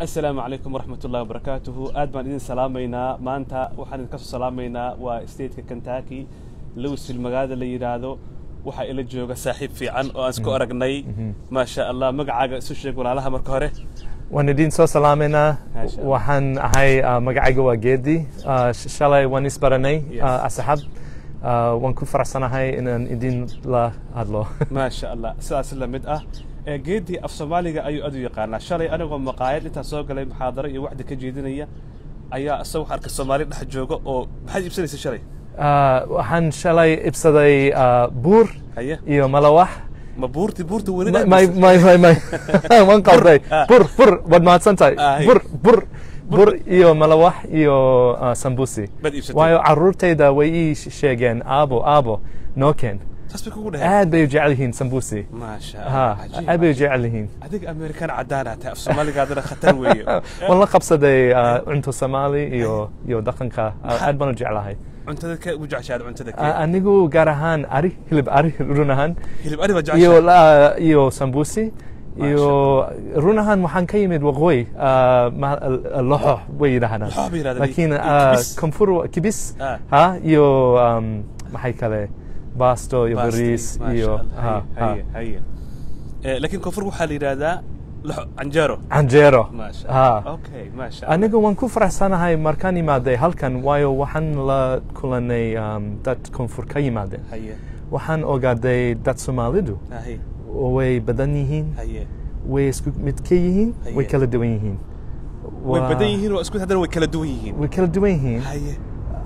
asalaamu calaykum waraxmat ullahi wabarakaatuhu aad baan idin salaamaynaa maanta waxaan idinka soo salaamaynaa waa stateka kentucky louisville magaalada la yidhaahdo waxaa ila jooga saaxiib fiican oo aan isku aragnay maasha allah magacaaga isu sheeg walaalaha marka hore waan idin soo salaamaynaa Maasha Allah. waxaan ahay ah, magacayga waa geedi Ah, sh- shalay waan isbaranay Yes. ah, asxaab Ah, waan ku faraxsanahay inaan idin la hadlo maasha allah sidaas la mid ah ee geedii af soomaaliga ayuu aad u yaqaanaa shalay anigoo maqaayad intaan soo galay muxaadaro iyo waxdi ka jeedinaya ayaa isaga wax arkay soomaali dhex jooga oo maxaad iibsanaysa shalay Ah, waxaan shalay ibsaday ah, buur haye iyo malawax ma buurti buurta weli may may may may waan qalday ah. bur bur waad mahadsan tahay Ah, bur bur bur iyo malawax iyo ah, sambusi Baad iibsatay? waayo caruurtayda way ii sheegeen aabo aabo noo keen saas bay kugu dhaheen aad bay u jecel yihiin sambusi maasha ha allah cajiib, aad bay u cajiib. jecel yihiin adiga amerikan cadaan tahay af soomaaligaadana khatar weeye waan la qabsaday ah, cunto soomaali iyo iyo dhaqanka ah, aad baan u jeclahay cuntada ka ugu jeceshaad cuntada Ah, kee anigu gaar ahaan ari hilib ari run ahaan hilib ari baad iyo jeceshahay la- iyo sambusi Masha iyo run ahaan waxaan ka yimid waqooyi ah, ma- loxo way yidhahdaan Loxo bay yidhahdaan, laakiin iyo ah, kibis. koonfur kibis Ah. ha iyo um, maxay kale basto iyo Basti, bariis maasha iyo Allah, ha, ha. haye haye Eh, laakiin koonfur waxaa la yidhaahdaa loxo canjeero canjeero maasha ha Allah. okay maasha Allah. anigu waan ku faraxsanahay markaan imaaday halkan waayo waxaan la kulanay um, dad koonfur ka yimaadeen haye waxaan ogaaday dad soomaalidu haye oo way badan yihiin haye way isku mid ka yihiin way Haye. kala duwan yihiin way Waa- badan yihiin oo isku haddana way kala duwan yihiin way kala duwan yihiin haye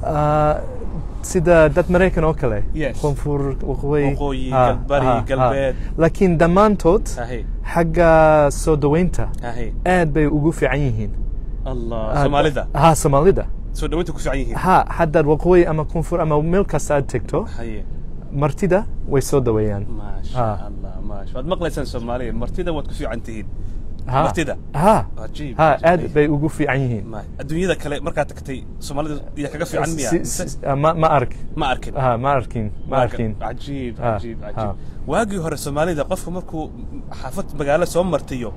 Ah, sida dad maraykan oo kale Yes. koonfur waqooyi Waqooyi, ha, galbari, ha, ha. galbeed. laakiin dhammaantood haye xagga soo daweynta haye aad bay ugu fiican yihiin allah Ah, soomaalida ha soomaalida soo dhawaynta ku fiican yihiin ha haddaad waqooyi ama koonfur ama meel kasta aad tegto haye martida way soo daweeyaan maasha Ah. allah maasha waad maqlaysaan soomaaliya martida waad ku fiican tihiin Ha. martida ha cajiib ha cajiib. aad bay ugu fiican yihiin Ma- adduunyada kale markaad tagtay soomaalida iyo kaga fiican miya Si- Mise si- ah, ma ma ark ma arkin ha ma arkin ma arkin cajiib Ah, cajiib ah. cajiib waagii hore soomaalida qofka markuu xaafad magaalo soo martiyo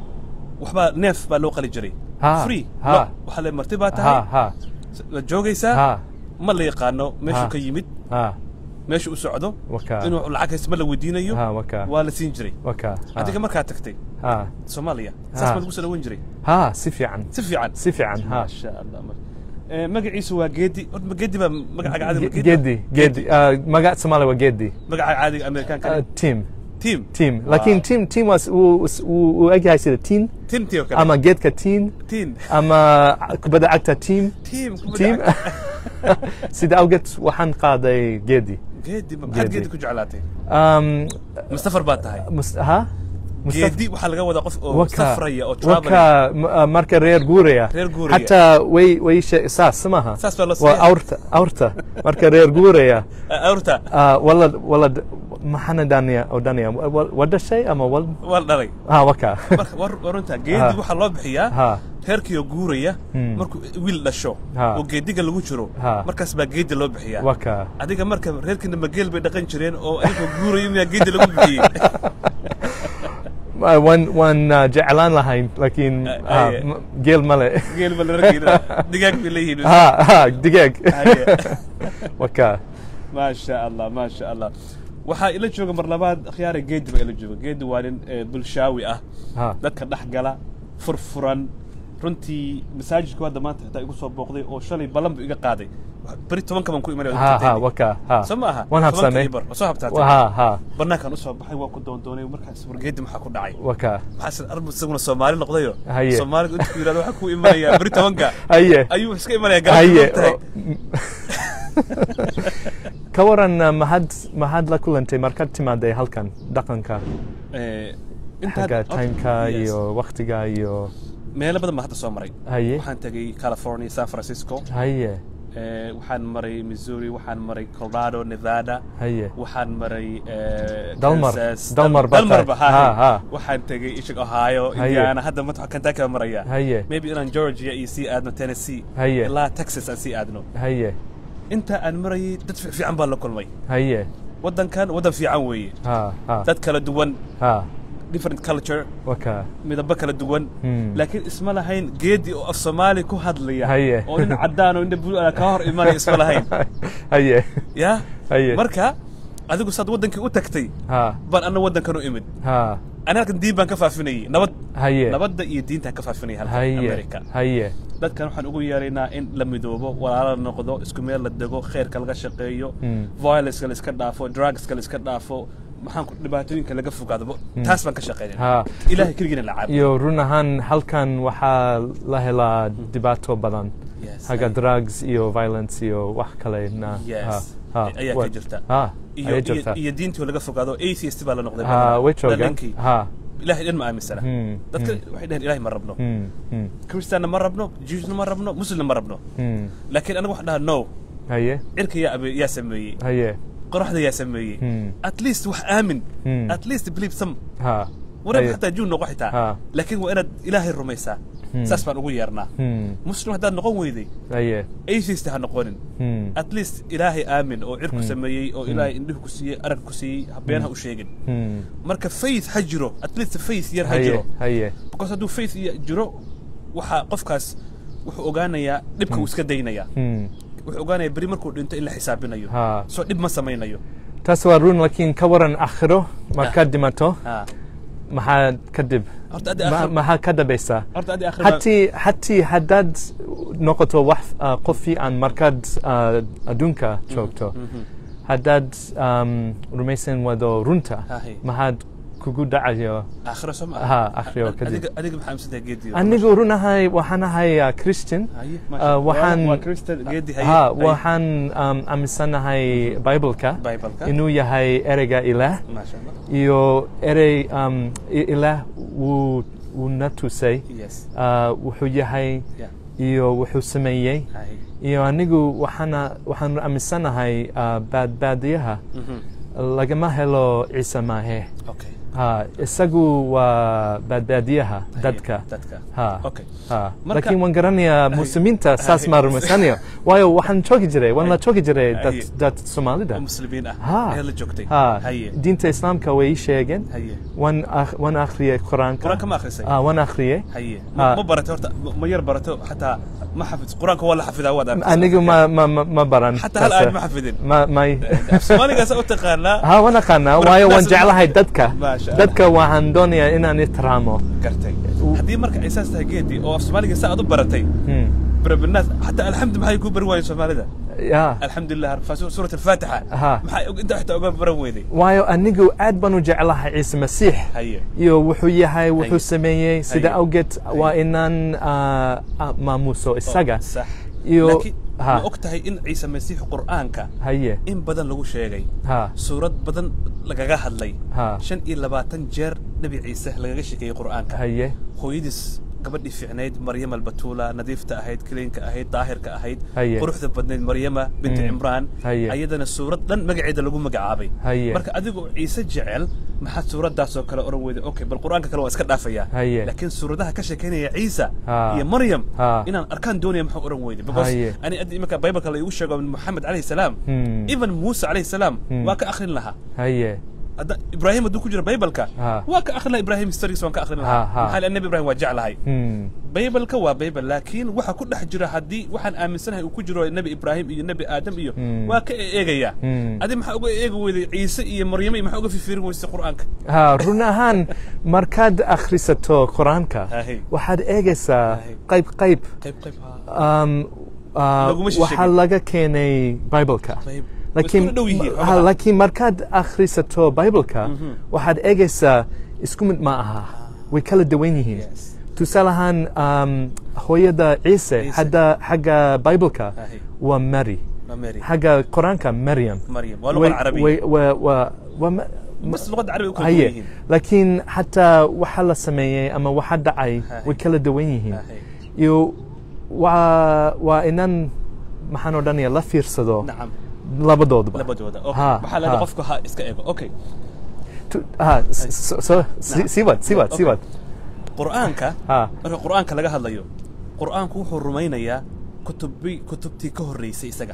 waxbaa neef baa loo qali jiray Ha, free ha. lo waxaa le marti baa ha tahay ha waad joogaysaa ha ma la yaqaano meeshuu Ha. ka yimid ha meeshu u socdo waka inuu lacag haysto ma la weydiinayo ha waka waa la siin jiray waka ha. adiga markaad tagtay ha soomaaliya Ha. saas baa lagu soo dhawan jiray ha si fiican si fiican si fiican ha maasha allah ma- Eh, magaciisu waa geedi horta ma geedi baa magacaaga caadiga Ge- Gedi Gedi ah, magaca Soomaali waa Gedi magaca caadiga amerikaanka Ah, team team team Wow. laakiin team team was uu uu uu egyahay sida teen teamtii oo kale ama geedka teen team ama kubadda cagta team team kubadda team cagta. sida awgeed waxaan qaaday Gedi geedi ma- maxaad Geedi. geedi ku jeclaatay um, mustafar baa tahay mus- ha Mustafa- geedi waxaa laga wadaa qof oo waka safraya oo travelaya waka m- ah, marka reer guuraya Reer guuraya. xataa way way she- saas maha Saas baa loo waa sameeyaa. awrta awrta marka reer guuraya Ah, awrta ah, walad walad maxana daniya oo daniya Wa- waa dhashay ama wal waa la dhalay ha waka marka war- war runta geedi Ha. waxaa loo bixiyaa ha reerkii oo guuraya Hmm. markuu wiil dhasho Ha. oo geediga lagu jiro Ha. markaas baa geedi loo bixiyaa waka adiga marka reerkiina mageel bay dhaqan jireen oo adigoo guurayo miyaa geedi lagu bixiyey Ah, waan waan ah, jeclaan lahayn laakiin Ah, ah, aye. m- geel male geel ba la rageyna digaag bay leeyihiin ha ha digaag Aye. waka maasha allah maasha allah waxaa ila jooga mar labaad khiyaara geedi baa ila jooga geedi waa nin eh, bulshaawi ah ha dadka dhex gala furfuran runtii masaajidku hadda maanta xitaa igu soo booqday oo shalay ballan buu iga qaaday beri tobanka baan ku imanaya ha ha waka ha soo ma aha waan habsamay bar soo habtaatay ha ha banaankaan usoo baxay waa ku doondoonay markaas wargeedi maxaa ku dhacay waka maxaa armu isaguna soomaali noqdayo Haye. soomaaliga inta ku yidhahdo waxaa ku imanayaa beri tobanka haye ayuu iska imanaya haye galabta oo- ka waran ah, mahad mahad la kulantay markaad timaaday halkan dhaqanka xagga timeka iyo waqtiga iyo meelo badan baan hadda soo maray haye waxaan tegay california san francisco haye Eh, waxaan maray missouri waxaan maray colorado nevada haye waxaan maray eh, Dalmar. Kansas. Dalmar Dal- baa dalmarba tahay. ha Ha, ha. waxaan tegay ishig ohio Haye. indiana hadda mata kentucky baan maraya haye maybe inaan georgia iyo sii aadno tennessee Haye. ilaa texas aan sii aadno haye inta aan marayay dad fi- fiican baan la kulmay haye waddankan waddan fiican weeye ha ha dad kala duwan ha different culture waka midabo kala duwan Hmm. laakiin isma lahayn geedi oo af soomaali ku hadlaya Haye. oo nin caddaan oo nin bulu ka hor imanaya isma lahayn haye ya Haye. marka adigu saad waddankii u tagtay ha baan anna waddankan u imid ha ani halkan diin baan ka faafinayay nabad haye nabadda iyo diintaan ka faafinaya halkan haye america haye dadkan waxaan ugu yeeraynaa in la midoobo walaalo la noqdo isku meel la dego khayrka laga shaqeeyo Hmm. violenceka la iska dhaafo drugska la iska dhaafo maxaan ku dhibaatooyinka laga fogaado taas baan ka shaqeynayna ha ilaahay keligiina la caabo iyo run ahaan halkan waxaa la helaa dhibaato badan Yes, haga haye. drugs iyo violence iyo wax kale na Yes. ha ha Ayaa ka wa- jirta. ha iyo ayaa iyo- jirta iyo diintii oo laga fogaado atheist baa la noqday ha way joogaan dhalinkii ha ilaahay dhan ma aaminsana Hmm, dadka hmm. waxay dhaheen ilaahay ma rabno Hmm, hmm, kristaanna ma rabno jewsna ma rabno muslimna ma rabno hmm. laakiin anagu waxaan dhahaa no haye cirka yaa abe- yaa sameeyey haye qoraxda yaa sameeyey Hmm. at least wax aamin Hmm. at least believe some ha wanaag haye. xataa juun noqo xitaa Ha. laakiin waa inaad ilaahay rumaysaa Hmm. saas baan ugu yeernaa Hmm, muslim haddaad noqon weyday haye atheist ha noqonin Hmm, at least ilaahay aamin oo cirku Hmm. sameeyey oo ilaahay indhihu ku siiyey arag ku siiyey habeen ha u sheegin hmm. marka faith ha jiro at least faith yar ha haye jiro haye because hadduu faith ya- jiro waxaa qofkaas wuxuu ogaanayaa dhibka uu iska daynayaa Hmm, wuxuu ogaanayaa beri markuu dhinto in la xisaabinayo ha soo dhib ma samaynayo taas waa run laakiin ka waran akhiro markaad dhimato Ha. maxaa kadib horta addi Ma- aakhir maxaa ka dambaysa horta addi aakhir baa- hatii hatii haddaad noqoto wax uh, qof fiican markaad uh, adduunka joogto Mhm. haddaad um, rumaysan wado runta Hahe. maxaad kugu dhacayo aakhiro soo ma Ha, aakhiro kadib. adiga adiga maxaa aaminsantahay geedi anigu run ahay waxaan ahay uh, christian haye uh, maasha waxaan waa christian geedi haye ha haye. waxaan um, aaminsanahay bibleka Bible-ka. inuu yahay ereyga ilaah maasha allah iyo erey um, i- ilaah wuu wuu na tusay yes uh, wuxuu yahay yeah iyo wuxuu sameeyey haye iyo anigu waxaana waxaan aaminsanahay uh, baadbaadiyaha Mhm. lagama helo ciise maahe okay ha isagu waa baadbaadiyaha Haye, dadka dadka ha okay ha Marka- laakiin waan garanayaa muslimiinta saas Haye. ma rumaysanayo waayo waxaan joogi jiray waan la joogi jiray Haye. dad dad soomaalida oo muslimiin ah ha ayaad la joogtay ha haye diinta islaamka way ii sheegeen haye waan akh- waan akhriyay quraanka qur-aanka ma akhrisay ah waan akhriyay haye Ha. ma ma barato horta ma- ma yar barato xataa ma xafid qur-aanka waa la xafidaa waad aaminsan anigu ma ma ma, ma baran xataa hal taas, aayad ma xafidin ma may soomaaligaasa u taqaanaa ha waan aqaanaa Marka waayo waan taas- jeclahay dadka Maasha Allah. dadka waxaan doonayaa inaan ixtiraamo gartay haddii marka ay saas tahay geedi oo af soomaaliga sa aad u baratay Hmm. barabinaas xataa alxamdu maxay kuu bari waayeen soomaalida ya alxamdulilah fa suurat alfaatixa Ha. maxay og- intaa xitaa uga baran weyday waayo anigu aad baan u jeclahay ciise masiix haye iyo wuxuu yahay wuxuu Haye. sameeyey sida Haye. awgeed waa inaan ah, ah, maamuso isaga sax iyo laakiin ha ma og tahay in ciise masiix qur'aanka haye in badan lagu sheegay ha suurad badan lagaga hadlay ha shan iyo labaatan jeer nebi ciise lagaga sheekeeyey qur'aanka haye hooyadiis gabadhii fiicnayd maryama albatuula nadiifta ahayd kiliinka ahayd daahirka ahayd Haye. quruxda badnayd maryama binti Mm. cimraan Haye. ayadana suurad dhan magaceeda lagu magacaabay Haye. marka adigoo ciise jecel maxaad suuraddaasoo kale oran weyday okay bal qur'aanka kale waa iska dhaafaya Haye. laakiin suuradaha ka sheekeynaya ciisa Ha. iyo maryam Ha. inaan arkaan doonaya maxaa oran weyday because Haye. ani addi iminka bibleka la igu sheego moxamed calayhi salaam Hmm. even muuse calayhi salaam Hmm. waa ka akhrin lahaa haye hadda ibraahim hadduu ku jiro bibleka Ha. waa ka akhrin lahaa ibraahim histories waan ka akhrin Ha, lahaa ha. maxaa le nebi ibrahim waa jeclahay Hmm. bibleka waa bible laakiin waxa ku dhex jira haddii waxaan aaminsanahay uu ku jiro nebi ibraahim iyo nebi aadam iyo Hmm. waa ka eegaya Hmm. adi maxaa uga eegi weyday ciise iyo maryamo iyo maxaa uga fifirin weysay qur'aanka ha run ahaan markaad akhrisato qur-aanka Haye. waxaad eegaysaa Haye. qayb qayb qayb qayb ha um, uh, Laguma sheegin. waxaa laga keenay bibleka qayb laakiin Way isku dhow yihiin, ha, xogaha. laakiin markaad akhrisato bibleka Mhm. waxaad eegaysaa isku mid ma aha way kala duwan yihiin Yes. tusaale ahaan um, hooyada ciise Ciise. hadda xagga bibleka Haye. waa mary waa mary xagga qur-aanka maryam maryam waa luqa carabiya way- waa- waa- waa ma- bas luqadda carabiga u kala duwan haye yihiin laakiin xataa waxa la sameeyey ama waxa dhacay Haye. way kala duwan yihiin Haye. iyo waa waa inaan maxaan odhanaya la fiirsado nacam labadoodba labadooda okay. Ha, waxaa leedahay ha. qofku ha iska eego okay Tu- ha, s- so- so- si- sii wad sii wad sii Okay. wad qur'aanka ha marka qur'aanka laga hadlayo qur'aanku wuxuu rumaynayaa kutubi kutubtii ka horreysay isaga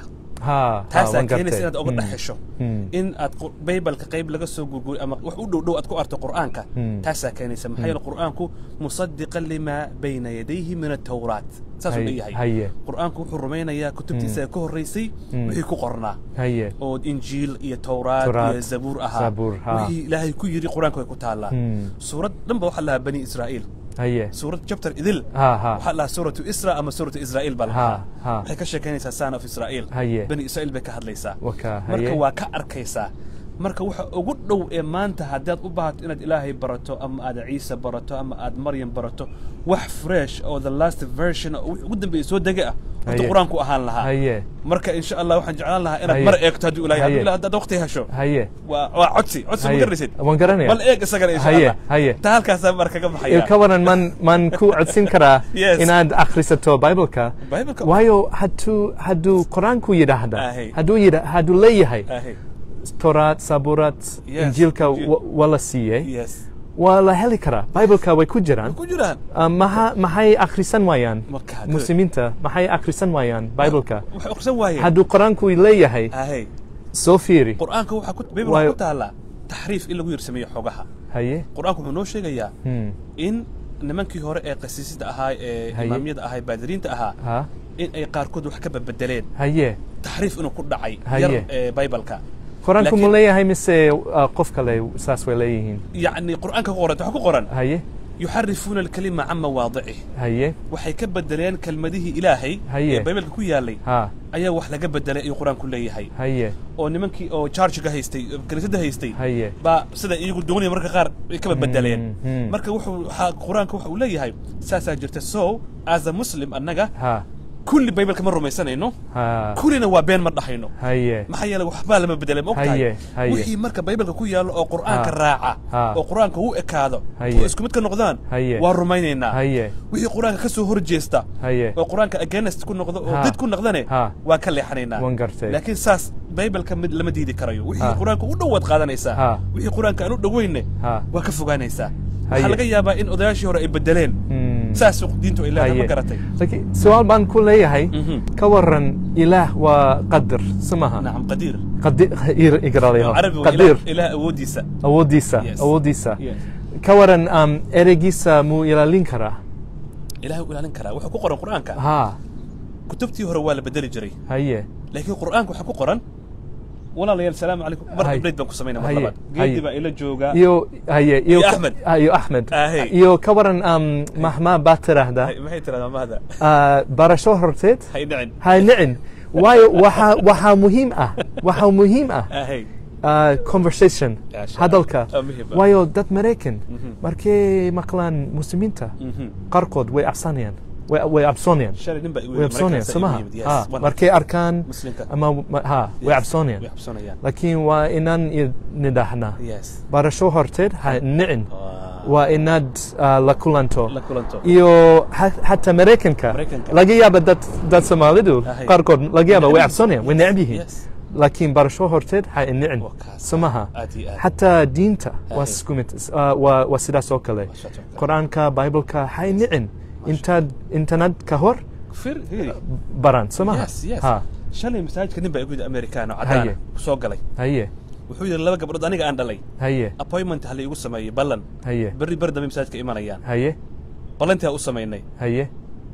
ha taasaa waan keenaysa gartay. inaad oga Mm. dhex hesho Mm. in aad qur- baybalka qayb laga soo gurguriy ama wax u dhow dhow aad ku arto qur'aanka Mm. taasaa keenaysa maxaa yeele qur'aanku musadiqan limaa bayna yadayhi min atawraat saasuu Hay- leeyahay haye qur'aanku wuxuu rumaynayaa kutubtiisa ka horreysay Mm. wixii ku qornaa haye oo injiil iyo tawraat Tawraat, iyo zabuur ahaa Zabuur, ha. wixii ilaahay ku yidhi qur'aanka way ku taallaa Mm. suurad dhanba waxaa lahaa bani israa'iil haye suurad chapter idil ha ha waxaa lahaa suuratu isra ama suuratu israa'iil baa Ha, lahaa ha. waxay ka sheekaynaysaa son of israa'iil Haye. bani israa'iil bay ka hadlaysaa waka marka haye waa ka arkaysaa marka waxa ugu dhow ee maanta haddaad u baahato inaad ilaahay barato ama aad ciise barato ama aad maryam barato wax fresh oo the last version oo wixii ugu dambeeyay soo dega ah horta Haye. qur-aanku ahaan lahaa haye marka insha allah waxaan jeclaan lahaa inaad Haye. mar eegto haddii ilaahay Haye. haddii ilaahay haddaad waqti hesho haye waa waa codsi codsi ma haye garanaysid waan garanaya bal eeg isagana insha Haye, allah haye. taa halkaasaa mar kaga baxaya ka waran man man ku codsin karaa Yes. inaad akhrisato bibleka Bible-ka- waayo hadduu hadduu qur-aanku yidhaahda Ahe. hadduu yidha hadduu leeyahay Ahe. toraad sabuuraad Yes, injiilka Injiil. wa- waa la siiyey yes waa la heli karaa bibleka way ku jiraan ku jiraan Ah, maha maxay akhrisan waayaan Marka, good. muslimiinta maxay akhrisan waayaan bibleka waxay akhrisan waayeen hadduu qur-aanku leeyahay ahe soo fiiri qur'aanka waxaa ku bible Waayo- waxaa ku taallaa taxriif in lagu yarsameeyo xogaha haye qur'aanku wuxuu noo sheegayaa Hmm. in nimankii hore ee qasiisida ahaa ee Haye. imaamyada ahaa ee baadiriinta ahaa ha in ay qaarkood wax ka badbedeleen haye taxriif inuu ku dhacay Haye. yar ee bibleka qur-aanku Laakiin- ma leeyahay mise ah, qof kale saas way leeyihiin yacni qur'aanka ku qoran waxaa ku qoran haye yuxarifuuna alkalima can mawaadicih haye waxay ka bedeleen kelmadihii ilaahay Haye. ee bibleka ku yaalay ha ayaa wax laga bedelay ayuu qur-aanku leeyahay haye oo nimankii oo chargiga haystay kaniisadda haystay haye baa sida iyagu doonaya marka qaar ay kaba bedeleen Mm, mm. marka wuxuu waxaa qur-aanka waxa uu leeyahay saasaa jirta so as a muslim annaga ha kulli bibleka ma rumaysanayno ha kullina waa been ma dhahayno haye maxaa yeele waxbaa lama bedelay ma ogtahay Haye, haye. wixii marka bibleka ku yaallo oo qur'aanka Ha. raaca Ha. oo qur'aanka u ekaado Haye. oo isku mid ka noqdaan Haye. waa rumaynaynaa haye wixii qur'aanka ka soo horjeesta haye oo qur'aanka against ku noqdo oo Ha. did ku noqdane Ha. waa ka leexanaynaa Waan gartay. laakiin saas bibleka mid lama diidi karayo wixii Ha. qur'aanka u dhowaad qaadanaysaa Ha. wixii qur'aanka aan u dhoweynne Ha. waa ka fogaanaysaa Haye. waxaa laga yaabaa in odayaashii hore ay bedeleen Hmm. saas diintu ay leedahay ma haye garatay laakiin su-aal baan ku leeyahay Mhm. ka waran ilaah waa qadar somaha nacam qadiir qadir igraleho carabi waa qadir ilaah- ilaah awoodiisa awoodiisa Yes. awoodiisa Yes. ka waran um, ereygiisa muu ilaalin karaa ilaah u ilaalin karaa wuxuu ku qoran qur'aanka ha kutubtii hore waa la bedeli jiray haye laakiin qur'aanka waxaa ku qoran walaalayaal salaamu calaykum mar Haye. update baan ku samaynaa mar Haye. labaad Haye. geedii baa ila jooga iyo haye iyo Iyo ka- Axmed. ah, iyo axmed Ahe. iyo ka waran um, mahmaa baa tiraahdaa Hay- maxay tiraahdaa mahda Ah, barasho horteed hay dhicin ha nicin waayo waxaa waxaa muhiim ah waxaa muhiim ah ahey uh, conversation Ya, sha- hadalka ah, muhiim ah. waayo dad maraykan Mhm. markay maqlaan muslimiinta Mhm. qaarkood way cabsanayaan way way cabsoonayaan shalay nin baa igu way yimid cabsoonayaan Maraykanka soo maha igu yimid, yes, Ha, one- markay arkaan Muslimka. ama ma- ha way Yes, cabsoonayaan way cabsoonayaan laakiin waa inaan nidhahnaa yes barasho horteed ha nicin Waa- waa inaad uh, la kulanto la kulanto iyo ha- xataa maraykanka Maraykanka. laga yaaba dad dad soomaalidu Ahay. qaarkood laga yaaba way Neceb cabsoonayaan way necab yihiin Yes. laakiin barasho horteed ha nicin Waa kaas. somaha Aad iyo aad. xataa diinta waa Ahay. isku mid uh, waa waa sidaas oo kale Waa sidaas oo kale. qur-aanka bibleka ha nicin intaad intanad ka hor fir hiri baran somaha yes yes ha shalay masaajidka nin baa igu yimid amerikaano Haye. cadaana soo galay haye wuxuu yidhi laba gabdhood aniga aan dhalay haye appointment ha la igu sameeyey ballan haye berri beri dambe masaajidka imanayaan haye ballantii ha u samaynay haye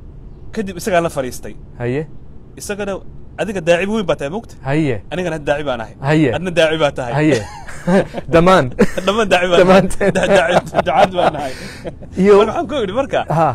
kadib isagaa la fadhiistay haye isagana adiga daacibi weyn baa tahay mogta haye anigana had daaci baan ahay Haye. adna daaci baa tahay haye dhammaan dhammaan daaci baan Dhammaanteen. dacad baan nahay iyo marka waxaan ku idhi marka ha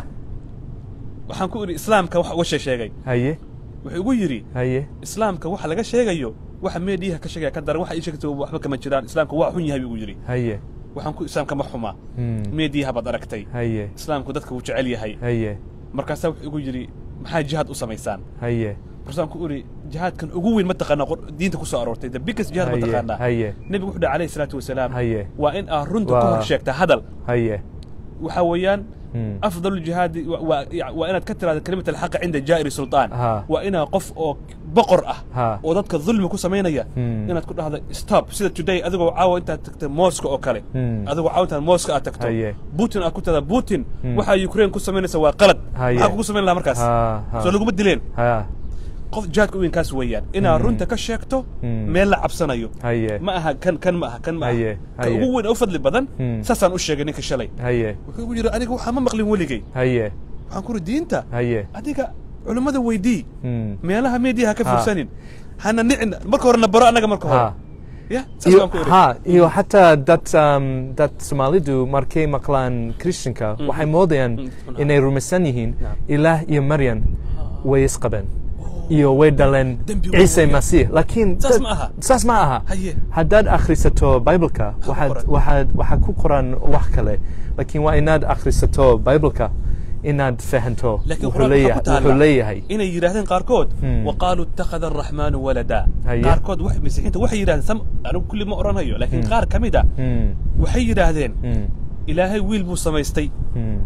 waxaan ku idhi islaamka wax uga sheegay haye wuxuu igu yidhi haye islaamka waxa laga sheegayo waxa meediyaha ka sheegaya ka daran waxa ii sheegtay waxba kama jiraan islaamka waa xun yahay buu yidhi haye waxaan ku islaamka ma xuma Hmm. meediyaha baad aragtay haye islaamku dadka wuu jecel yahay haye markaasaa wuxuu igu yidhi maxaa jihaad u samaysaan haye markaasaan ku idhi jihaadkan ugu weyn ma taqaanaa qor- diinta ku soo aroortay the biggest jihaad ma haye taqaanaa haye nebigu wuxuu dhaha alayhi salaatu wasalaam haye waa in aad runta ka Waa- hor sheegtaa hadal haye waxaa weeyaan Hmm. afdalu jihaadi wa- waa ya- waa inaad ka tiraahdo kalimat alxaqa cinda jaa'iri sultaan Ha. waa inaa qof oo boqor ah Ha. oo dadka dulmi ku samaynaya Hmm. inaad ku dhahdo stop sida today adigoo caawa intaad tagta mooska oo kale Hmm. adigoo caawa intaad mooska aad tagto Haye. putin aad ku tada putin Hmm. waxaa ukraine ku samaynaysa waa qalad Haye. maxaa kugu samayn lahaa markaas ha ha soo laguma dileen ha qof jihaadka u weyn kaas weeyaan inaad runta ka sheegto Mm. meel la cabsanayo haye ma aha kan kan ma aha kan ma aha Haye, ka haye. ugu weyn oo u fadli badan Mm. saasaan u sheegay ninka shalay haye wuxuu igu yidhi aniga waxaa ma maqlin weligay haye waxaan ku uri diinta haye adiga culummada weydii Mm. meelaha meediya ha ka Ha. fursanin hana nicin marka horena baro annaga marka hore ha ya saas iyo baan ku iri ha iyo xataa dad um, dad soomaalidu markay maqlaan christianka waxay moodayaan Mm. inay rumaysan yihiin Naam. ilaah iyo maryam way isqabeen iyo way dhaleen Dembi ciise weyn. masiix laakiin Saas dad- ma aha. saas ma aha Haye. haddaad akhrisato bibleka ku waxaad qoran. waxaad waxaa ku qoran wax kale laakiin waa inaad akhrisato bibleka inaad fahanto laakiin wuxuu qur-aanka waxaa leeyahay ku taala wuxuu leeyahay inay yidhaahdeen qaarkood Hmm. waqaaluu ittakhada araxmaanu walada Haye. qaarkood wax masiixiinta waxay yidhahdeen sam anigu kulli ma odhanayo laakiin qaar ka mid a Mm, waxay yidhaahdeen mm, ilaahay wiil buu samaystay mm,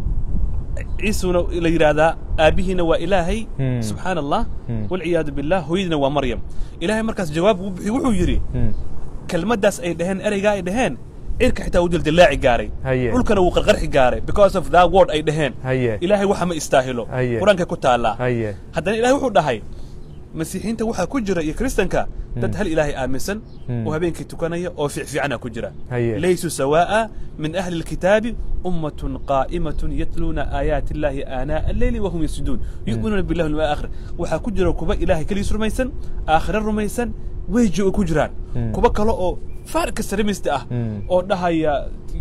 ciisuna la yidhaahdaa aabbihiina waa ilaahay Hmm. subxaana allah Hmm. walciyaadu billah hooyadiina waa maryam ilaahay markaas jawaab uu bixiy wuxuu yidhi mm. kelmaddaas ay dhaheen ereygaa ay dhaheen cirka xitaa uu dildillaaci gaaray Haye. dhulkana wuu qarqarxi gaaray because of that word ay dhaheen Haye. ilaahay waxa ma istaahilo Haye. qur-aankay ku taallaa haye haddana ilahay wuxuu dhahay masiixiinta waxaa ku jira iyo kristanka dad hal ilaahay aaminsan Hmm. oo habeenkii tukanaya oo fiicfiicana ku jira Haye. laysuu sawaa'a min ahli lkitaabi ummatun qaa'imatun yatluuna aayaati illaahi aanaa alleyli wahum yasjuduun yu'minuuna billahi wal aakhir waxaa ku jira kuwa ilaahay keligiis rumaysan aakhira rumaysan weyji oo ku jiraan Hmm. kuwa kale oo faarka saramista ah Hmm. oo dhahaya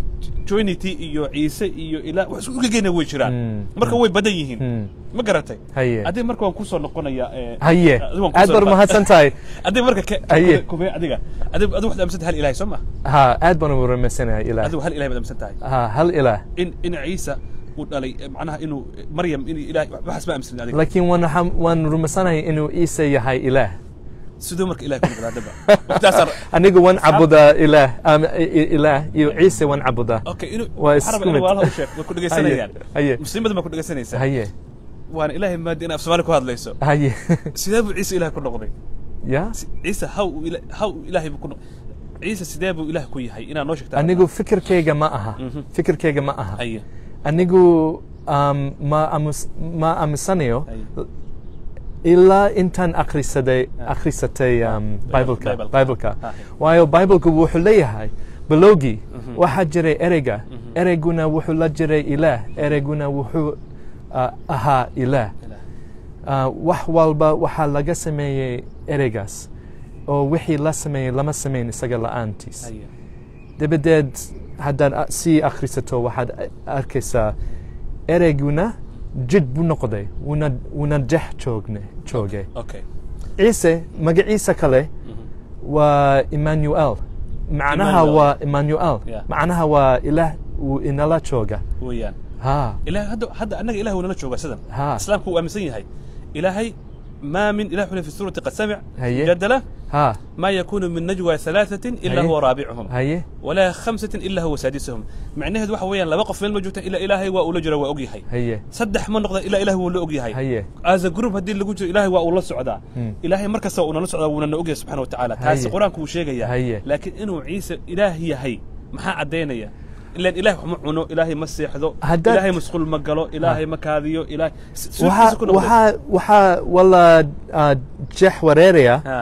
trinity iyo ciise iyo ilaa wax isku gegeyna way jiraan Hmm. marka way badan yihiin Hmm. ma garatay Haye. adiga marka waan kusoo noqonayaa ee, haye adiga waan aad kusoo baad noqon- mahadsan tahay adiga marka ke- Haye. kube- kubee adiga adiga adiga waxaad aaminsan tahay hal ilahay soo ma ha aad baan ugu rumaysanahay ilaah adigu hal ilahay baad aaminsan tahay ha hal ilaah in in ciisa uu dhalay eh, macnaha inuu eh, maryam in ilahay waxaas ma aaminsan adiga laakiin waan waxaan- waan rumaysanahay inuu ciise yahay ilaah sidoo marka ilahay ku noqdaa daba waqtigaasaan anigu waan cabudaa ilaah am- i- i- ilaah iyo ciise waan cabudaa okay inuu Waa waxaan rabaa isku inuu mid. walaalaha u sheeg way ku dhegaysanayaan Haye, haye. muslimadda baa ku dhegaysanaysaa haye waana ilaahay maadi in af soomaali ku hadlayso haye sidee buu ciise ilahay ku noqday ya ciise how uu ila- how uu ilaahay buu ku noq ciise sidee buu ilaah ku yahay inaad noo sheegtaa anigu fikirkayga ma aha Mhm. fikirkayga ma aha haye anigu um, ma amus- ma aaminsanayo haye ilaa intaan akhrisaday Ah. akhrisatay um, bibleka Bible. bibleka Ah. waayo bibleka wuxuu leeyahay bilowgii Mhm. waxaa jiray ereyga Mhm. ereyguna wuxuu la jiray ilaah ereyguna wuxuu uh, ahaa ilaah ilaah uh, wax walba waxaa laga sameeyey ereygaas oo wixii la sameeyey lama sameyn isaga la'aantiis haye dabadeed haddaad a- sii akhrisato waxaad a- arkaysaa ereyguna jid buu noqday wuuna wuuna dhex joogne joogay okay ciise magaciisa kale Mhm. waa emmanuel macnaha Emmanuel. waa emmanuel Yeah. macnaha waa ilaah wuu inala jooga weeyaan ha ilahay hadda hadda annaga ilahay wuu nala joogaa sidan Ha. islaamku wuu aaminsan yahay ilaahay ما من إله في السورة قد سمع هي. جدله ها ما يكون من نجوى ثلاثة إلا هي. هو رابعهم هي ولا خمسة إلا هو سادسهم معناه waxa weeyaan laba qof meel ma joogta ilaa ilaahay waa ula jira waa ogyahay هي saddex ma noqda ilaa ilaahay wuu la ogyahay هي as a group haddii lagu jiro ilaahay waa uu la socdaa Hmm. ilaahay mar kasta uuna la socdaa wuuna na ogyahay subxaana watacaala taasi Haye. qur-aanku wuu sheegayaa Haye. laakiin inuu ciise ilaah yahay maxaa caddaynaya ilaan ilaahay wax ma cuno ilaahay ma seexdo Haddaad- ilaahay masquul ma galo ilaahay ma kaadiyo ilaahay si- si- waxaa si ku noqday. waxaa waxaa wala ah, jeex wareeraya Ha.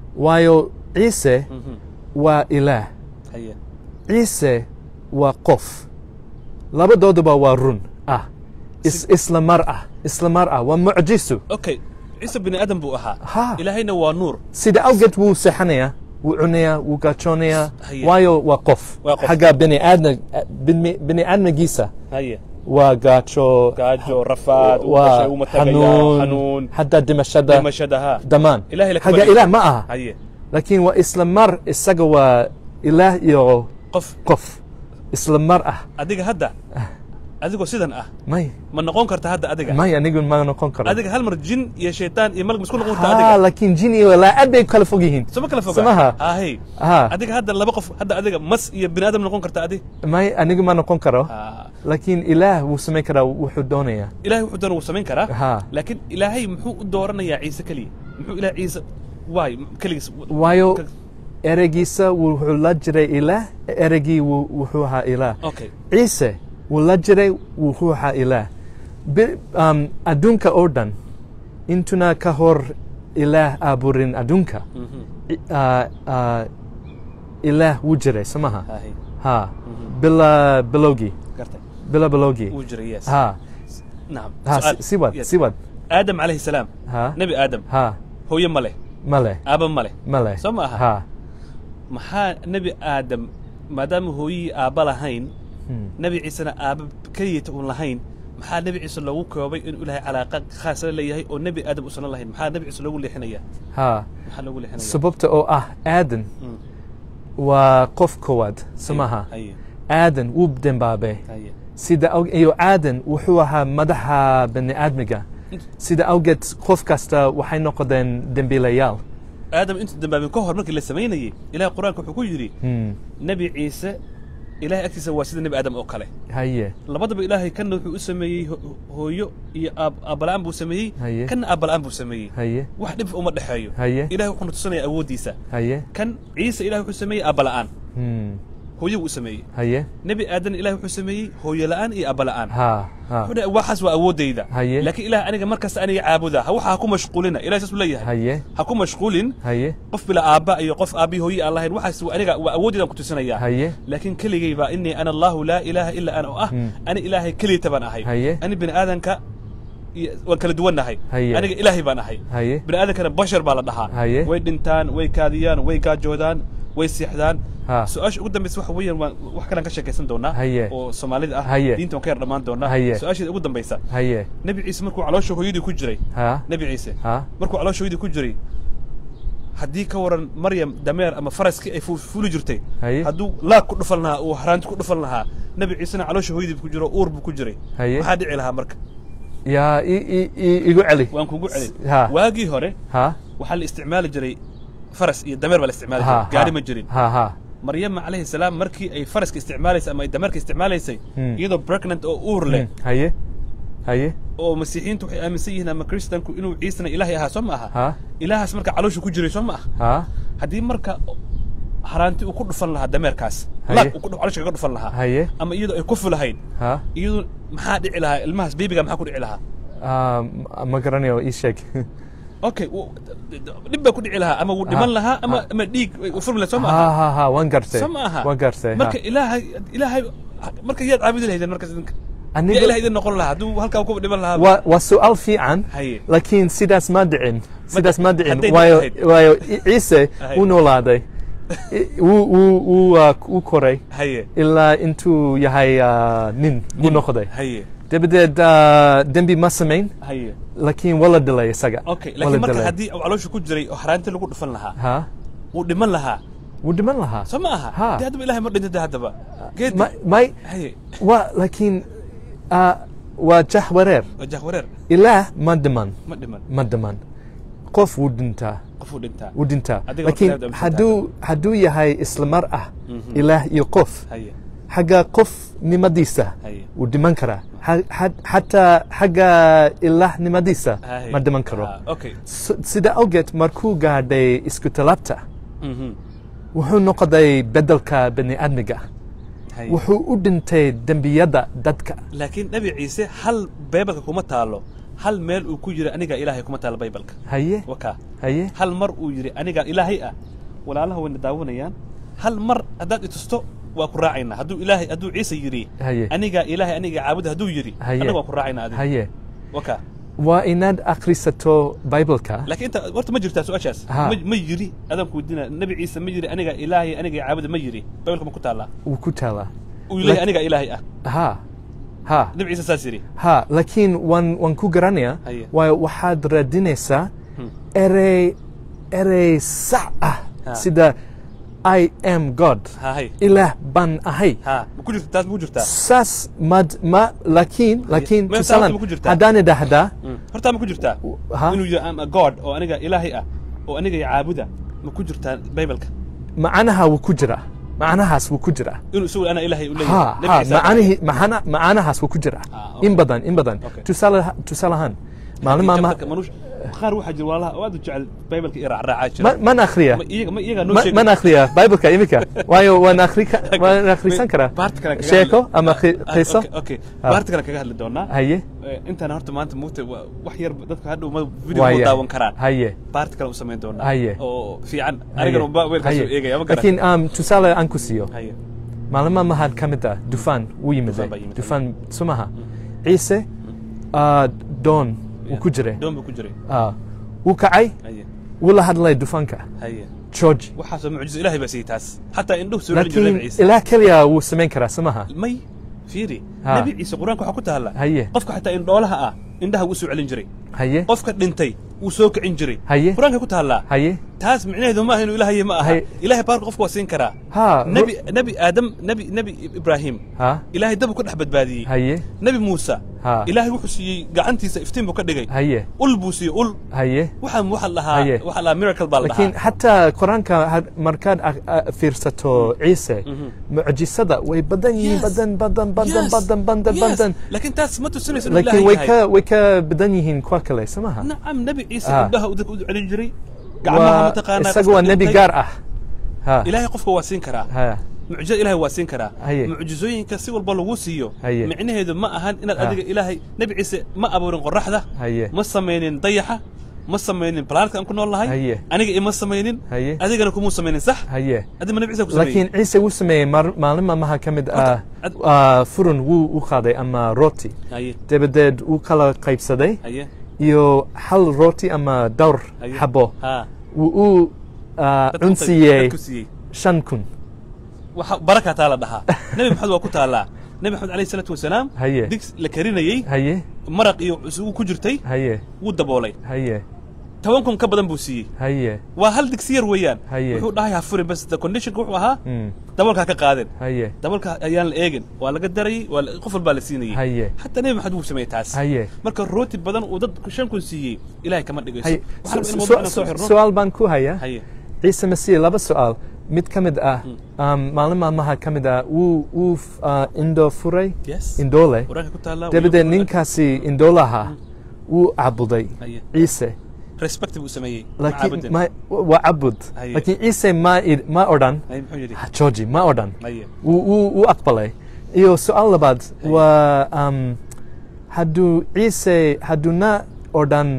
waayo ciise Mhm. waa ilaah Haye. ciise waa qof labadooduba waa run ah is, isla mar ah isla mar ah waa mucjiso okay ciise bini aadam buu ahaa Ha. ilaahayna waa nuur sida awgeed wuu seexanayaa wuu cunayaa wuu gaajoonayaa Haye. waayo waa qof Waa qof. xagga bini aadna bini bini aadmigiisa haye waa gaajo gaajo rafaad uu waa dhashay uu matagayaa xanuun xanuun xataa dhimashada dhimashada ha dhammaan Ilaahay la xagga kama ilaah ma aha haye laakiin waa isla mar isaga waa ilaah iyo qof qof isla mar ah adiga hadda adigoo sidan ah may ma noqon karta hadda adiga may anigu ma noqon karo adiga hal mar jin iyo shaytaan iyo malag ma isku noqon karta ha adiga laakiin jin iyo laacad bay kala fog yihiin soma kala foga Samaha. hahe ha adiga hadda laba qof hadda adiga mas iyo bini aadam noqon karta adi may anigu ma noqon karo Ha. laakiin ilaah wuu samayn karaa wuxuu doonayaa ilaahay wuxuu doona wuu samayn karaa ha laakiin ilaahay muxuu u dooranayaa ciise keliya muxuu ilaah ciise waay keligiis waayo ereygiisa wuxuu la jiray ilaah ereygii wuu- wuxuu ahaa ilaah okay ciise wuu la jiray wuxuu ahaa ilaah Bi- um, adduunka oo dhan intuna ka hor ilaah abuurin adduunka Mhm. i- ah, ah, ilaah wuu jiray somaha Hahay. ha bila bilowgii gartay bila bilowgii wuu jiray yes ha nacam ha Su'aal. si- sii wad Yes. sii wad aadam calayhi salaam ha nebi aadam ha hooye ma leh male aaba ma leh male Soo ma aha? ha maxaa nebi aadam maadaama hooyihii aabba lahayn Hmm. nebi ciisena aabba keliyata uun lahayn maxaa nebi ciise loogu koobay inuu ilaahay calaaqa khaasa la leeyahay oo nebi aadam uusan lahayn maxaa nebi ciise loogu leexinaya ha maxaa loogu leexinaya sababta oo ah aadan Mm. waa qof koowaad somaha haye aadan wuu dembaabay haye sida aw- iyo aadan wuxuu ahaa madaxa bani aadmiga sida awgeed qof kasta waxay noqdeen dembiilayaal aadam intu dambaabin ka hor markii la samaynayey ilahay qur-aanka wuxuu ku yidhi Hmm. nebi ciise ilahay agtiisa waa sida nebi aadam oo kale haye labadaba ilaahay kanna wuxuu u sameeyey ho- hooyo iyo aab- aabbala'aan buu sameeyey Haye. kanna aabbala'aan buu sameeyey haye wax dhib uma dhexeeyo Haye. ilahay wuxuuna tusinaya awooddiisa haye kan ciise ilahay wuxuu sameeyey aabbala'aan Hmm. hooyo buu sameeyey haye nebi aadan ilahay wuxuu sameeyey hooyo la'aan iyo aabbala'aan ha ha wuxuu dhahay waxaas waa awooddayda Haye. laakiin ilaah aniga markasta aniga caabuda ha waxa ha ku mashquulina ilahay saas u leeyahay haye ha ku mashquulin haye qof bila aabba iyo qof aabbii hooyi aan lahayn waxaas waa aniga waa awooddeydaan ku tusinaya haye laakiin keligay baa inii ana allahu laa ilaaha illa ana oo ah Hmm. ani ilaahay keliyata baan ahay Haye. ani bini aadanka iyo- waan kala duwannahay Haye. aniga ilaahay baan ahay haye bini aadankana bashar baa la dhahaa Haye. way dhintaan way kaadiyaan way gaajoodaan way siixdaan Ha. su-aasha ugu dambaysa waxa weeyaan waan wax kalaan ka sheekaysan doonaa Haye. oo soomaalida ah Haye. diinta waan ka yar dhammaan doonaa Haye. su-aasheeda ugu dambaysa haye nebi ciise markuu caloosha hooyadii ku jiray ha nebi ciise ha markuu caloosha hooyadii ku jiray haddii ka waran maryam dameer ama faraskii ay fu- fuli jirtay Haye. hadduu laag ku dhufan lahaa uu haraanti ku dhufan lahaa nebi ciisena caloosha hooyadii ku jiro uur buu ku jiray Haye. maxaa dhici lahaa marka yaa i- i- i- igu celi waan kugu celin Ha. waagii hore ha waxaa la isticmaali jiray faras iyo dameer baa la isticmaali ha jiray gaari ma jirin ha ha maryama calayhi salaam markii ay faraska isticmaalaysay ama ay dameerka isticmaalaysay Hmm. iyadoo pregnant oo uur leh Hmm. haye haye oo masiixiyiintu waxay aaminsan yihiin ama kristanku inuu ciisena ilaahay ahaa soo ma aha ha ilaahaas marka caloosha ku jiray soo ma aha ha haddii marka haraanti uu ku dhufan lahaa dameerkaas Haye. laag uu ku dhu- caloosha kaga dhufan lahaa haye ama iyadoo ay ku fulahayn ha iyadoo maxaa dhici lahaa ilmahaas beebiga maxaa ku dhici lahaa Ah, ma- ma garanayo ii sheeg okay wuu- dhib baa ku dhici lahaa ama wuu dhiman Ha. lahaa ama Ha. ama dhiig u furmi lahaa soo ma ha aha ha ha waan gartay soo ma aha waan gartay ha. marka ilaahay ilaahay marka yaad caabudi lahaydeen markaas idinka Aniga- yaa ilaah idin noqon lahaa hadduu halkaa ku dhiman lahaa waa waa su'aal fiican Haye. laakiin sidaas ma dhicin sidaas ma dhicin hadday waayo dhici waayo I- ciise Haye. wuu noolaaday I- wuu wuu wuu ah, wuu koray haye ilaa intuu yahay ah, nin buu noqday haye dabadeed ah, dembi ma samayn haye laakiin waa la dilay isaga okay Waa laakiin la marka dilay. haddii uu caloosha ku jiray oo haraanti lagu dhufan lahaa ha wuu dhiman lahaa wuu dhiman lahaa soo ma aha Ha. dee haddaba ilahay ma dhinta dee haddaba geed Ma- may haye waa laakiin ah, waa jah wareer wajah wareer ilaah ma dhiman ma dhiman ma dhiman qof wuu dhintaa qofuu dhintaa wuu dhintaa Adiga marka laakiin ilaah aaminsan hadduu hadduu yahay isla mar ah Mhm. ilaah iyo qof haye xagga qofnimadiisa haye wuu dhiman karaa Ha- ha- xataa xagga ilaahnimadiisa haye ma dhiman karo Ah, okay S- sida awgeed markuu gaadhay isku talaabta Mhm. wuxuu noqday bedelka bani aadmiga haye wuxuu u dhintay dembiyada dadka laakiin nebi ciise hal baybalka kuma taalo hal meel uu ku yiri aniga ilaahay kuma taalo baybalka haye wakaa haye hal mar uu yidhi aniga ilaahay ah walaalaha wayna daawanayaan hal mar haddaad itusto waa ku raacaynaa hadduu ilaahay hadduu ciise yidhi Haye. aniga ilaahay aniga caabuda hadduu yidhi Haye. annaga waa ku raacaynaa adiga haye wakaa waa inaad akhrisato bibleka laakiin inta horta ma jirtaa su-aashaas Ha. ma ma yidhi adaan ku weydiina nebi ciise ma yidhi aniga ilaahay aniga caabuda ma yidhi baybalka ma ku taallaa wuu ku taalaa uu leeyahay Lak- aniga ilaahay ah ha ha nebi ciise saas yidhi ha laakiin waan waan ku garanayaa Haye. waayo waxaad raadinaysaa Hmm. erey erey sax ah Ha. sida i am god ha hay ilaah baan ahay ha ma ku jirta taas ma ku jirtaa saas mad ma laakiin laakiin Ma- tusaalan ma ku jirtaa? haddaan idhaahdaa Mm. hortaa ma ku jirtaa ha inuu yidhi am a god oo aniga ilaahay ah oo aniga caabuda ma ku jirtaa baybalka macnaha wuu ku jiraa macnahaas wuu ku jiraa inuu isagu ana ilaahay u ha leeyahay Nebi ha Ciise macanihi macana- macanahaas wuu ku jiraa Ah, okay. in badan in badan Okay. tusaale tusaale ahaan maalin haddii maalmaha chapterka manuush- qaar waxaa jira walaalaha oo aad u jecel baybalka iyo raacraacaa jira ma man akhriya Ma iyaga ma iyagaa noo Ma- sheegi man akhriya bibleka imika waayo waan akhri ka- waan akhrisan karaa baarta kale kaga sheeko hadli- ama qi- Ah, qiso okay, okay Ah. baarta kale kaga hadli doonaa haye Eh, intaan horta maanta mugta waa- wax yar dadka hadhow ma video Waaya. ma daawan karaan haye baarta kale u samayn doonaa Haye. oo fiican haye, anigana unba weelkaas haye. u eegaya ma garan laakiin um, tusaale aan ku siiyo haye maalmaha mahad ka mid ah dufaan wuu yimid Dufaan baa yimid, dufaan sumaha ciise ah, doon wuu ku jiray doon buu ku jiray Ah, wuu kacay haye wuu la hadlay dufaanka haye george waxaasoo mucjizo ilaahay baa siiyey taas xataa indhuhu soo celin jiray laakiin nabi ciise ilaah keliya wuu samayn karaa sumaha may fiiri Ha. nabi ciise qur-aanka waxaa ku taalla Haye. qofka xataa indhoolaha ah indhaha wuu soo celin jiray haye qofka dhintay wuu soo kicin jiray Haye. qur-aanka ku taallaa haye taas micnaheedu maaha inuu ilaahaye ma aha Haye. ilaahay baarka qofka waa siin karaa ha nebi nebi aadam nebi nebi ibraahim ha ilaahay dabu ka dhex badbaadiyey haye nebi muuse Ha. ilaahay wuxuu siiyey gacantiisa iftiin buu ka dhigay haye ul buu siiyey ul haye waxaa waxa la dhahaa Haye. waxa la dhahaa miracle baa la laakiin dhahaa xataa qur-aanka had- markaad ag- a- fiirsato ciise mucjisada way badan yihiin Yes. badan badan badan Yes. badan badan Yes. badan laakiin taas ma tusinayso inuu laakiin ilaahay way yahay ka way ka badan yihiin kuwa kale samaha nacam nebi ciise Ah. indhaha uu dadka u celin jiray gacmaha waa mataqaanaa isaga qofka waa nebi dhintay. gaar ah ha ilaahay qofka waa siin karaa ha mucjizada ilaahay waa siin karaa Haye. mucjizooyinka si walba lagu siiyo Haye. micnaheedu ma ahan inaad Ha. adiga ilaahay nebi ciise ma abuurin qoraxda Haye. ma samaynin dayaxa ma samaynin planetka aan ku nool nahay Haye. aniga ima samaynin Haye. adigana kumuu samaynin sax haye adiga ma nebi ciise ku sameeyey laakiin ciise wuu sameeyey mar- maalin maalmaha ka mid ah ad- ah, furun wuu u qaaday ama rooti haye dabadeed wuu kala qaybsaday haye iyo hal rooti ama dhowr haye xabo ha wuu u ah, Dadku- cunsiiyey dadku siiyey shan kun waxa baraka taa la dhahaa nebi maxamed waa ku taallaa nebi maxamed alayhi salaatu wasalaam Haye. digs la karinayey haye maraq iyo isugu ku jirtay haye wuu daboolay haye toban kun ka badan buu siiyey haye waa hal digsi yar weeyaan Haye. wuxuu dhahay ha furin bas the conditionka wuxuu ahaa Mm. daboolka ha ka qaadeen haye daboolka ayaan la eegin waa laga darayey waa la- qof walbaa la siinayey Haye. xataa nebi maxamed wuu sameeyey taas Haye. marka rooti badan uu dad shan kun siiyey ilaahay kama dhigayso haye waxaan Su- rabaa in su- mawduucna soo xirno su-aal baan ku hayaa haye ciise masiih laba su-aal mid ka mid ah um, maalin maalmaha ka mid ah wuu wuu f- ah, indho furay yes indoole quraanka ku taallaa dabadeed ninkaasi indoolaha wuu cabuday Haye. ciise respect buu sameeyey laakiin macaabudin. ma- waa cabud Haye. laakiin ciise ma id- ma odhan haye muxuu yidhi georgi ma odhan haye wuu wuu- wuu aqbalay iyo su-aal labaad waa um, hadduu ciise hadduuna odhan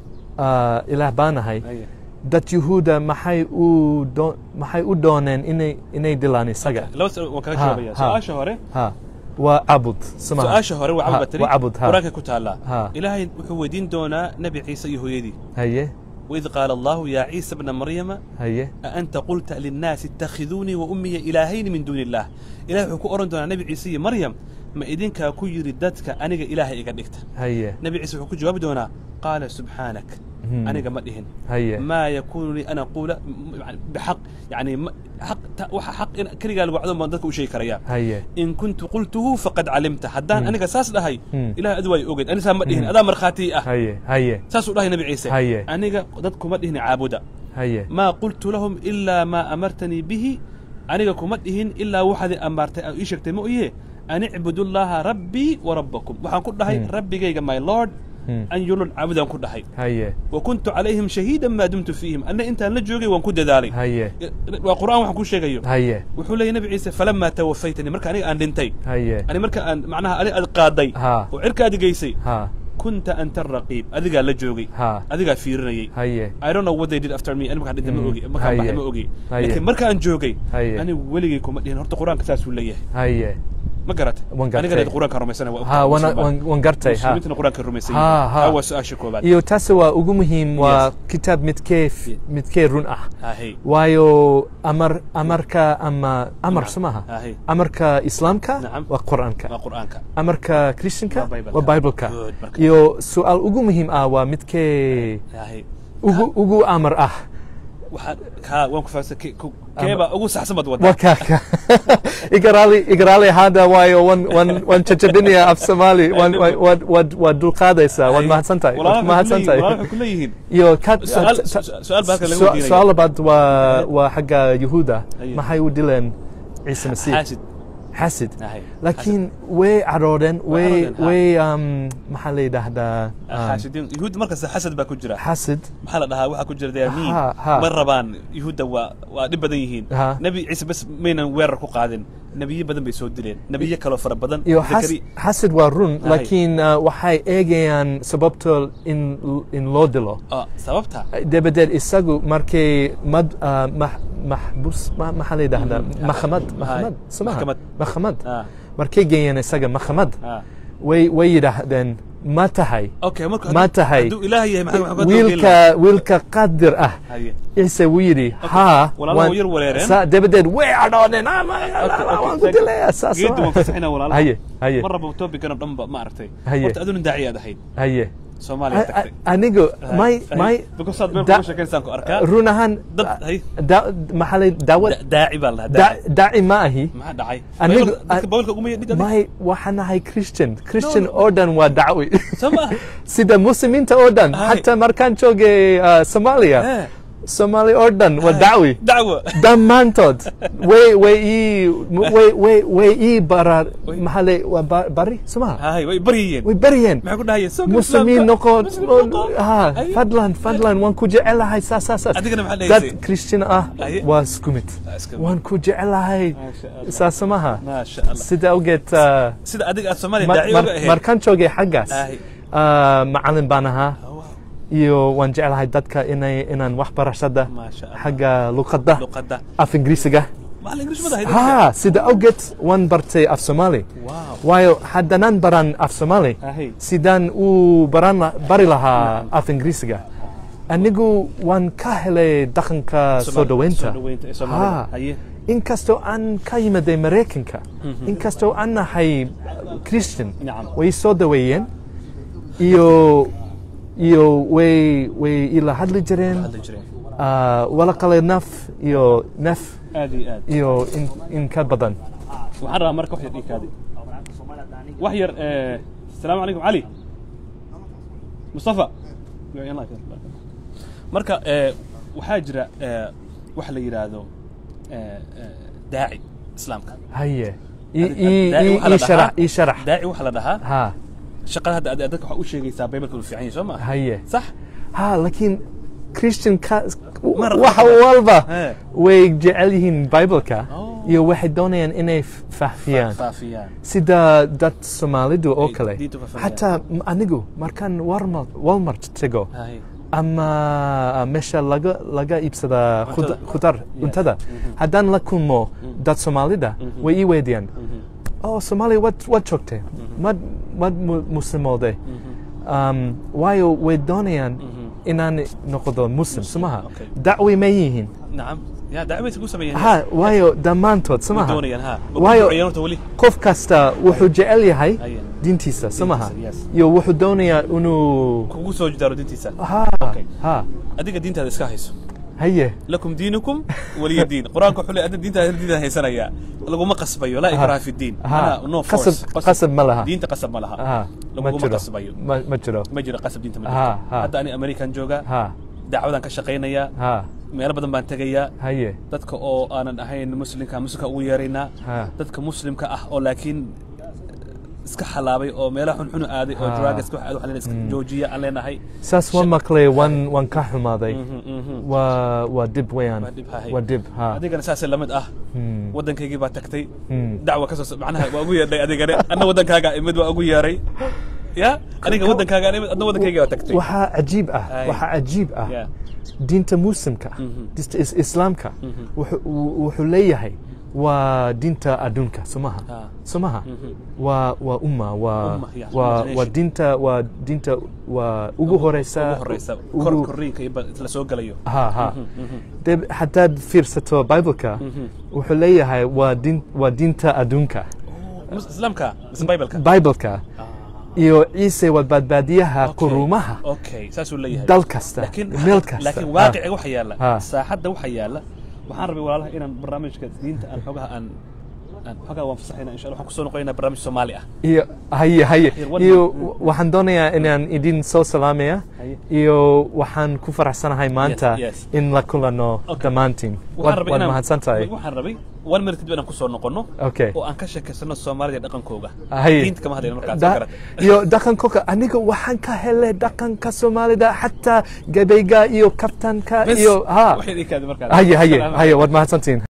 ah, ilaah baanahay haye dad yuhuuda maxay u doo- maxay u dooneen inay inay dilaan isaga laba su- waan kaga Ha, jawaabaya ha. su-aasha hore ha waa cabud sumaha. su-aasha hore waa Ha, cabud batri waa cabud ha quraanka ku taallaa Ha. ilaahay wuxuu weydiin doonaa nebi ciise iyo hooyadii haye waid qaala allahu yaa ciisa bna maryama haye أأنت قلت للناس اتخذوني وأمي إلهين من دون الله إله وحكو أورن دونا نبي عيسى مريم ما إذنك كو يرددك أنيق إله إيقا ديكت haye نبي عيسى وحكو جواب دونا قال سبحانك مم. أنيق مدهن haye ما يكون لي أن أقول م- يعني بحق يعني م- حق تا- وح حق إن كري قال وعدهم من ذلك وشي كريا haye إن كنت قلته فقد علمت حدان مم. أنيق أساس لهي مم. إله أدوي أوجد أنا سام مدهن مم. أدا مرخاتي أه haye haye ساس الله نبي عيسى هيا. أنيق ضدكم مدهن عابدا haye ما قلت لهم إلا ما أمرتني به أنا كما دهين إلا واحد أمرت أو إيشك تمويه أن اعبدوا الله ربي وربكم وحن كل هاي مم. ربي جاي ماي لورد مم. أن يلون عبدا كل هاي haye وكنت عليهم شهيدا ما دمت فيهم أن أنت نجوجي وان كنت ذلك haye وقرآن وحن كل شيء haye وحول لي نبي عيسى فلما توفيتني مركا أنا أن دنتي haye أنا مركا أن معناها أنا القاضي ها. وعركا دي جيسي ha كنت أنت الرقيب أذيك لجوجي ha أذيك فيرني haye I don't know what they did after me. أنا ما كان ما Mm. أوجي ما كان Haye. ما أوجي Haye. لكن مركا أن جوجي Haye. أنا ولي كم دين هرت قرآن كتاس ولا يه haye ما قرأت وان أنا قرأتي. قرأت قرآن كرميسنا ha wana- wan wan gartay ha مسلمين قرآن كرميسنا Ha, ha. أول سؤال شكو بعد iyo taasi waa ugu muhiim waa Yes. kitaab midkee f- Yeah. midkee run ah ها هي waayo amar amarka ama amar نعم. somaha ها هي amarka islaamka نعم. waa qur'aanka ما قرآنك amarka christianka Waa Bible-ka. waa bibleka Good, marka. iyo su-aal ugu muhiim ah waa midkee ها هي ugu ugu amar ah waxaan kaa waan ku fahamsan ke- ku- keeba ugu saxsan baad waa wadaa kaka igarali igarali hada waayo wan wan wan jajabinaya af somali wan wa- waad waad waad dulqaadaysaa waad mahadsan tahay waad ku mahadsan tahay waxay ku leeyihiin iyo ka Su'aal- ta- ta- su- su'aal baa halkan laga su- weydiinaya. su'aal labaad waa waa xagga yuhuuda Aye. maxay u dileen ciise masiix xaasid xasid Ahay. laakiin way caroodeen way caroodeen, ha. way um, maxaa la yidhaahdaa um, xaasidiin yuhuud markasta xasad baa ku jira xasid maxaa la dhahaa waxaa ku jira dayamiin Ha, ha. ma rabaan yuhuudda waa waa dhib badan yihiin Ha. nebi ciise bas maynan weerar ku qaadin nebiyo badan bay soo dileen nebiyo kaloo fara badan iyo xas- Zakari- xasid waa run Ahay. laakiin uh, waxay eegayaan sababto in in loo dilo Ah, sababta dabadeed isagu markay mad uh, max- maxbus ma- maxaa la yidhaahdaa maxkamad maxkamad somaha Maxkamad. maxkamad Ah. markay geeyeen isaga maxkamad Ah. way way yidhaahdeen ma tahay okay marka ma hadduu- tahay hadduu ilaah yahay maxaa maxaa wiilka wiilka qadir ah Haye. ciise wuu yidhi haa walaalaha waan- way yar wareereen. saa- dabadeed way cadhoodeen "Ah, ma- Okay, okay, waan ku thank- dilayaa saas geedda waan waa." fasaxinaa walaalaha haye haye mar rabo topican oo dhan ba ma aragtay Haye. horta aduna daaci aad ahayd haye soomaaliya A- tagtay a- anigu may Haye. may because aad meel da- kuga sheekaysaan ku arkaa run ahaan Dad, haye. da- maxaa la daawad Da- daaci baa la dhahaa da- daaci daaci ma ahi maxaa dhacay Anigu- Bible- dadka bawlka uguma yadhig adiga? may waxaan ahay christian christian No, no. oo dhan waa dacwi soo ma sida muslimiinta oo dhan Haye. xataa markaan joogay uh, soomaaliya Eh. soomaali oo dhan waa dacwi dacwo dhammaantood way way ii way way way ii barar Way- maxaa le waa ba- bari somaha haye way baryayeen way baryeen maxay ku dhahayeen soo muslimiin noqo Muslimiin noqo. ha Haye. fadlan fadlan waan ku jecelahay saas saas saas Adigana maxaa dad dhahaysay? christian ah Haye. waa isku mid Ah, isku mid. waan ku jecelahay Maasha Allah. saas somaha maasha allah sida awgeed uh, sida adiga aad soomaaliya mar- daaci mar- uga ahayd markaan joogay xaggaas Haye. uh, macalin baan ahaa Oh, wow. iyo waan jeclahay dadka inay inaan wax barashada Maasha Allah. xagga luqadda luqadda af ingiriisiga macallin ingiriis ma dahayd ha sida awgeed waan bartay af soomaali wow waayo haddanaan baran af soomaali Haye. sidaan u baran la- bari lahaa af ingiriisiga anigu waan ka helay dhaqanka soo Soomaali- dhaweynta soo dhaweynta ee Soomaalida. Ha. Haye. inkastoo aan ka yimaday maraykanka inkastoo aan nahay christian Nacam. way soo daweeyeen iyo iyo way way ila hadli jireen hadli jireen Ah, wala qale naf iyo naf aad iyo aad iyo in, in ka badan waxaan rabaa marka wax yar dhiikaadi wax yar eh, asalaamu calaykum cali mustafa marka eh, waxaa jira eh, wax la yidhaahdo eh, eh, daaci islaamka haye i Daaci i waxaa la i sharax dhahaa- i sharax daaci waxaa la dhahaa ha shaqada hadda aad dadka waxaa u sheegaysaa baybalka uu fiican yahay soo ma haye sax ha laakiin christian ka Mar- wax walba He. way jecel yihiin bibleka Oh. iyo waxay doonayaan inay f- faafiyaan faafiyaan sida dad soomaalidu oo Ay, kale diinta ku faafiyaan. xataa m- anigu markaan walmart walmart tego Haye. ama meesha laga laga iibsada Cuntada. khudar cuntada haddaan la kulmo dad soomaalida way ii weydiyaan oh soomaaliya wad wad joogtay mad mad mu- muslimooday um, waayo way doonayaan inaan noqdo muslim somaha Okay. dacwi ma yihiin nacam ya dacwaysa ku sameeyeen ha waayo dhammaantood way somaha doonayaan ha Ma ku waayo ducayeen horta weli qof kasta wuxuu jecel yahay Haye. diintiisa somaha yes. iyo wuxuu doonayaa inuu kugu soo jidaaro diintiisa ha Okay. ha adiga diintaada iska hayso haye lakum diinukum waliya diin qur-aanka wuxuu leeyahay adna diintaada diintaada haysanaya laguma qasbayo laa ikraha fi diin ha Ana no force qasab qasab ma laha diinta qasab ma laha ha ma laguma jiro qasbayo ma ma jiro ma jiro qasab diinta ma Ha, jirto ha. hadda ani american jooga ha dacwadan ka shaqaynayaa ha meelo badan baan tegayaa haye dadka oo aanan ahayn muslimka muslimka ugu yeeraynaa Ha. dadka muslimka ah oo laakiin iska xalaabay oo meelaha xunxun aaday oo Ha. drugska wax aad wax leen iska joojiya aan leenahay saas waan maqlay waan waan ka xumaaday Mhm, mhm. waa waa dib weeyaan Waa dhib, haye. waa dib ha adigana saasay lamid ah Hmm. waddankaygii baa tagtay Hmm. dacwa ka soo macnaha waa ugu yeedhay adigane anna waddankaaga imid waa ugu yeeray ya aniga waddankaaga imid adna waddankayga waa tagtay waxaa cajiib ah Haye. waxaa cajiib ah Ya. diinta muslimka diinta is- islaamka wuxuu- wuu- wuxuu leeyahay waa diinta adduunka somaha Ah. somaha waa waa umma waa Umma, yeah, waa waa imagination. diinta waa diinta waa ugu horeysa ugu horeysa ugu- kor korriinka iyo ba- la soo galayo ha ha dee haddaad fiirsato bibleka wuxuu leeyahay waa diin waa diinta adduunka Mus- islaamka mise bibleka bibleka iyo ciise waa badbaadiyaha Okay. quruumaha okay saasuu leeyahay dal kasta laakiin meel kasta laakiin Ha. waaqiciga waxa yaalla Ha. saaxadda waxa yaalla waxaan rabay walaalaha inaan barnaamijka diinta aan xogaha aan xogaa waan fasaxaynaa insha allah waxaan kusoo noqonaynaa barnaamij soomaali ah iyo haye haye Yar, one iyo minute. waxaan doonayaa inaan idin soo salaamaya Haye. iyo waxaan ku faraxsanahay maanta yes. in la kulano Okay. dhammaantiin Waxaan waad rabay waad inaan- mahadsan tahay waxaan rabay one minute kadib inaan kusoo noqono Okay. oo aan ka sheekaysano soomaalida dhaqankooga Haye. diinta kama hadlayno markaas Da- soo garatay iyo dhaqankoka aniga waxaan ka helay dhaqanka soomaalida xataa gabayga iyo kabtanka Bes, iyo ha waxay idin kaadi markaas haye haye Salaam haye waad mahadsantiin